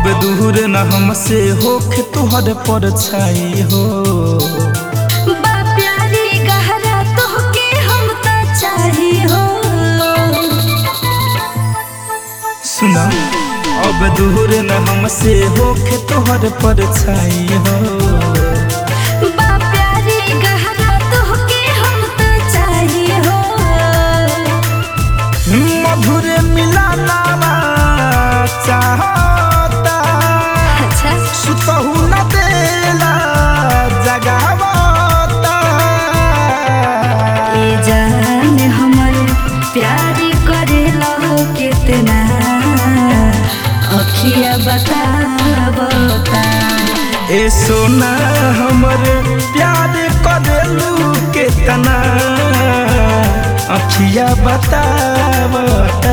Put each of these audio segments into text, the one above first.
दूर न हमसे होखे तुहर पर छाई हो बा प्यारी गहरा तोहके हम त चाही हो सुना अब दूर न हमसे होखे तुहर पर छाई हो बा प्यारी गहरा तोहके हम त चाही हो मधुर मिलाना चाहता अच्छा सुतहु न देला जगावता ए जान हमर प्यार करेला कितना अखिया बतावता ए सोना हमर प्यार करेलू केतना अखिया बतावता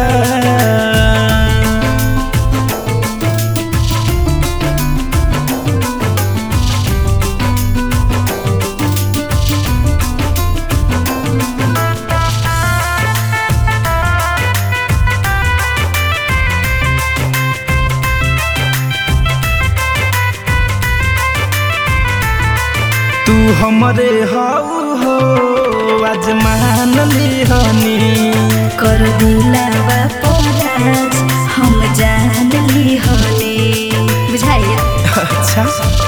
तू हमरे हाउ हो आज मान लिहनी कर दिलावा पराज हम जान ली होले बुझाइए अच्छा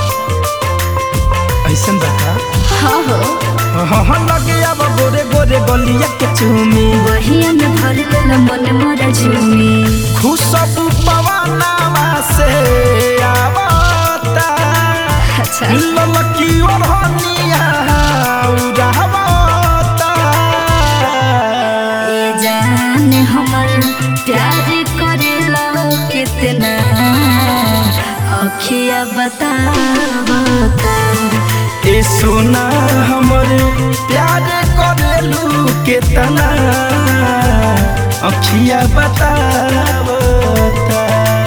ऐसन बता हाँ हो हाँ हाँ लगे अब गोरे गोरे गलिया के चूमी वही में भर लेल मन मोरा झूमी खुशबू पवनावा से आवता अच्छा ललकी ओढ़निया उड़ावता ए जान हमर प्यार करेला कितना अखिया बतावता ए सोना हमर प्यार करेलू केतना अखिया बतावता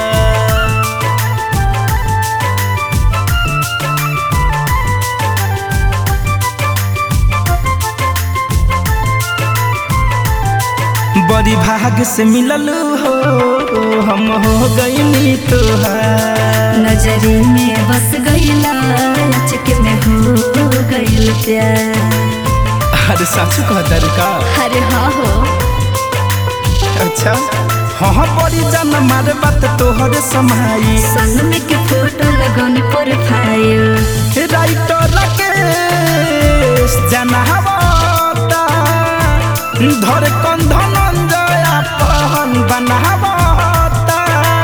बड़ी भाग से मिलल हो हम हो गईनी तोहार नजरी में बस गईला अचक में हो गईल प्यार अरे सासू कहतर का अरे हाँ हो अच्छा हाँ हाँ बड़ी जान मारे बात तोहर समाई संग में के फोटो लगौनी प्रोफाइल राइटर राकेश जनावता धर कंधन जया पहन बनावता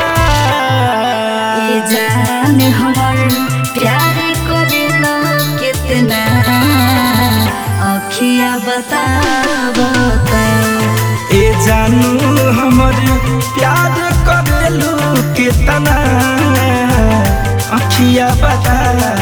ये जान हमर प्यार करेला कितना अखिया बतावता ए जानू हमर प्यार करेलू केतना अखिया बता